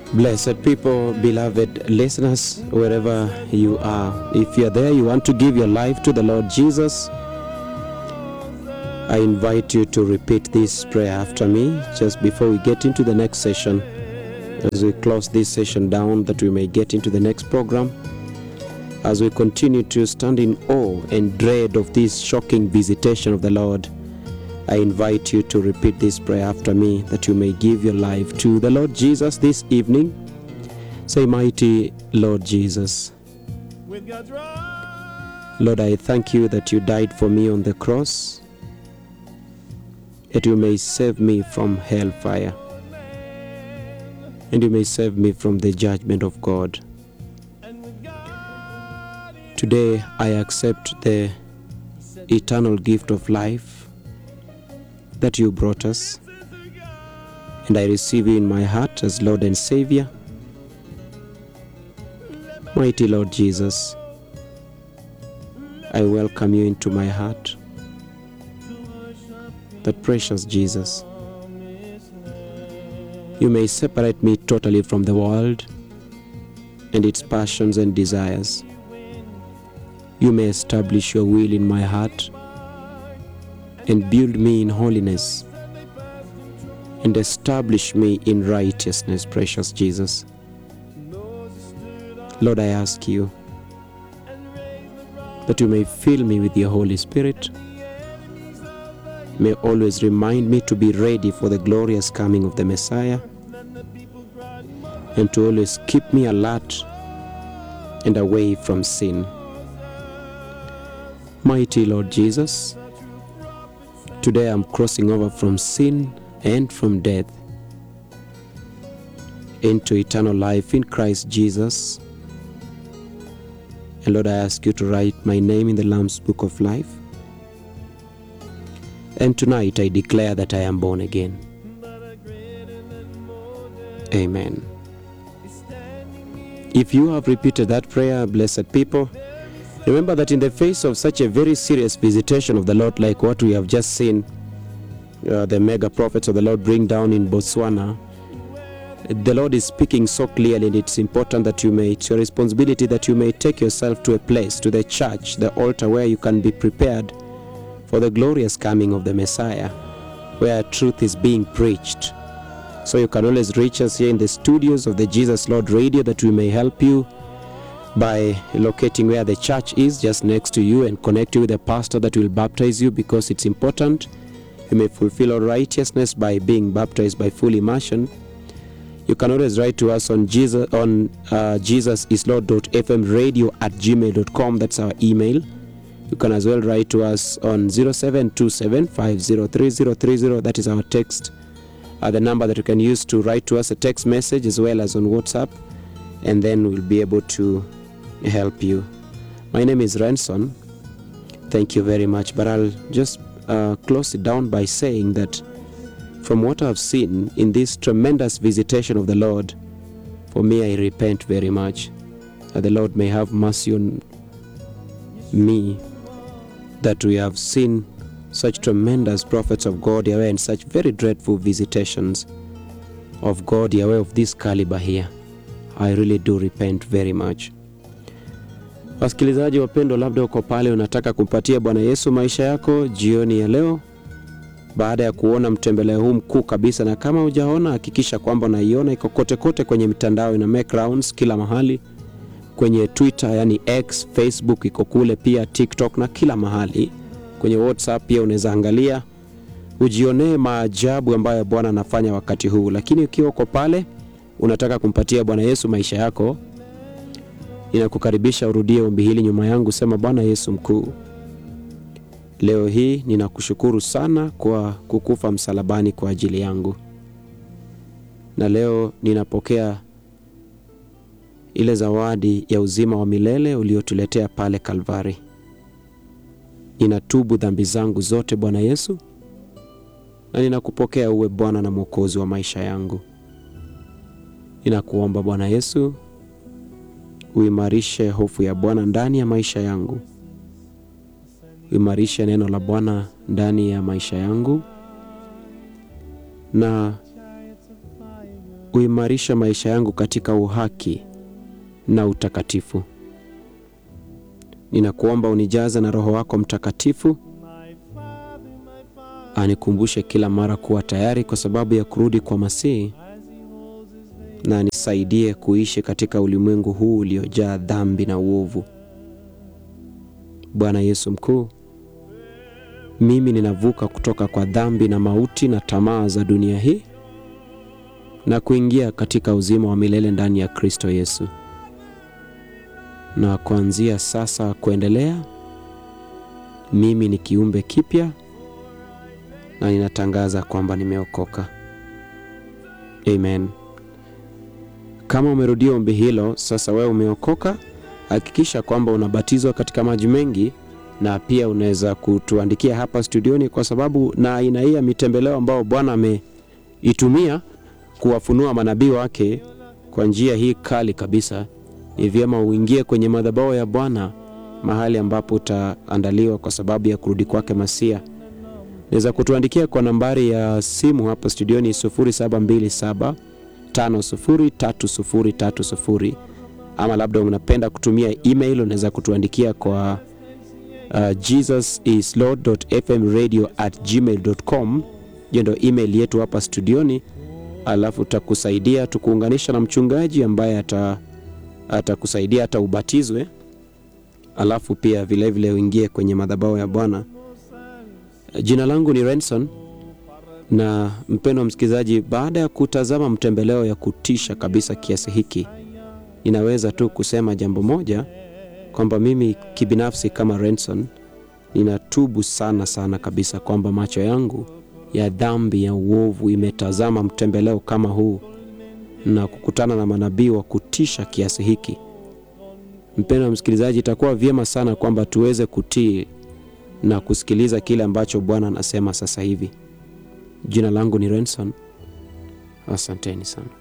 Blessed people, beloved listeners, wherever you are, if you're there, you want to give your life to the Lord Jesus, I invite you to repeat this prayer after me just before we get into the next session. As we close this session down, that we may get into the next program, as we continue to stand in awe and dread of this shocking visitation of the Lord. I invite you to repeat this prayer after me that you may give your life to the Lord Jesus this evening. Say, Mighty Lord Jesus, Lord, I thank you that you died for me on the cross, that you may save me from hellfire, and you may save me from the judgment of God. Today I accept the eternal gift of life that you brought us, and I receive you in my heart as Lord and Savior. Mighty Lord Jesus, I welcome you into my heart. That precious Jesus, you may separate me totally from the world and its passions and desires. You may establish your will in my heart and build me in holiness and establish me in righteousness, precious Jesus. Lord, I ask you that you may fill me with your Holy Spirit, may always remind me to be ready for the glorious coming of the Messiah, and to always keep me alert and away from sin. Mighty Lord Jesus, Today I'm crossing over from sin and from death into eternal life in Christ Jesus. And Lord, I ask you to write my name in the Lamb's Book of Life. And tonight I declare that I am born again. Amen. If you have repeated that prayer, blessed people, Remember that in the face of such a very serious visitation of the Lord, like what we have just seen uh, the mega prophets of the Lord bring down in Botswana, the Lord is speaking so clearly, and it's important that you may, it's your responsibility that you may take yourself to a place, to the church, the altar, where you can be prepared for the glorious coming of the Messiah, where truth is being preached. So you can always reach us here in the studios of the Jesus Lord Radio that we may help you by locating where the church is just next to you and connect you with a pastor that will baptize you because it's important you may fulfill all righteousness by being baptized by full immersion you can always write to us on jesus on uh, jesusislord.fm radio at gmail.com that's our email you can as well write to us on 0727503030 that is our text uh, the number that you can use to write to us a text message as well as on whatsapp and then we'll be able to help you. My name is Ranson. Thank you very much. But I'll just uh, close it down by saying that from what I've seen in this tremendous visitation of the Lord, for me, I repent very much. That the Lord may have mercy on me, that we have seen such tremendous prophets of God Yahweh and such very dreadful visitations of God Yahweh of this caliber here. I really do repent very much. Wasikilizaji wapendwa, labda uko pale unataka kumpatia Bwana Yesu maisha yako jioni ya leo, baada ya kuona mtembeleo huu mkuu kabisa, na kama hujaona, hakikisha kwamba unaiona, iko kote kote kwenye mitandao, ina make rounds kila mahali, kwenye Twitter yani X, Facebook iko kule pia, TikTok na kila mahali. Kwenye WhatsApp pia unaweza angalia, ujionee maajabu ambayo Bwana anafanya wakati huu. Lakini ukiwa uko pale unataka kumpatia Bwana Yesu maisha yako, ninakukaribisha urudie ombi hili nyuma yangu. Sema: Bwana Yesu mkuu, leo hii ninakushukuru sana kwa kukufa msalabani kwa ajili yangu, na leo ninapokea ile zawadi ya uzima wa milele uliotuletea pale Kalvari. Ninatubu dhambi zangu zote Bwana Yesu, na ninakupokea uwe Bwana na Mwokozi wa maisha yangu. Ninakuomba Bwana Yesu uimarishe hofu ya Bwana ndani ya maisha yangu, uimarishe neno la Bwana ndani ya maisha yangu, na uimarishe maisha yangu katika uhaki na utakatifu. Ninakuomba unijaze na Roho wako Mtakatifu, anikumbushe kila mara kuwa tayari kwa sababu ya kurudi kwa Masihi, na nisaidie kuishi katika ulimwengu huu uliojaa dhambi na uovu. Bwana Yesu mkuu, mimi ninavuka kutoka kwa dhambi na mauti na tamaa za dunia hii na kuingia katika uzima wa milele ndani ya Kristo Yesu. Na kuanzia sasa kuendelea, mimi ni kiumbe kipya na ninatangaza kwamba nimeokoka. Amen. Kama umerudia ombi hilo, sasa wewe umeokoka, hakikisha kwamba unabatizwa katika maji mengi na pia unaweza kutuandikia hapa studioni, kwa sababu na aina hii ya mitembeleo ambao Bwana ameitumia kuwafunua manabii wake kwa njia hii kali kabisa, ni vyema uingie kwenye madhabahu ya Bwana, mahali ambapo utaandaliwa kwa sababu ya kurudi kwake Masia. Naweza kutuandikia kwa nambari ya simu hapa studioni 0727 503030 ama labda unapenda kutumia email, unaweza kutuandikia kwa uh, jesusislord.fmradio@gmail.com. Hiyo ndio email yetu hapa studioni, alafu tutakusaidia tukuunganisha na mchungaji ambaye ata atakusaidia hata ubatizwe, alafu pia vilevile uingie kwenye madhabahu ya Bwana. Jina langu ni Renson na mpendwa msikilizaji, baada ya kutazama mtembeleo ya kutisha kabisa kiasi hiki, ninaweza tu kusema jambo moja kwamba mimi kibinafsi kama Renson ninatubu sana sana kabisa kwamba macho yangu ya dhambi ya uovu imetazama mtembeleo kama huu na kukutana na manabii wa kutisha kiasi hiki. Mpendwa msikilizaji, itakuwa vyema sana kwamba tuweze kutii na kusikiliza kile ambacho Bwana anasema sasa hivi. Jina langu ni Renson. Asanteni sana.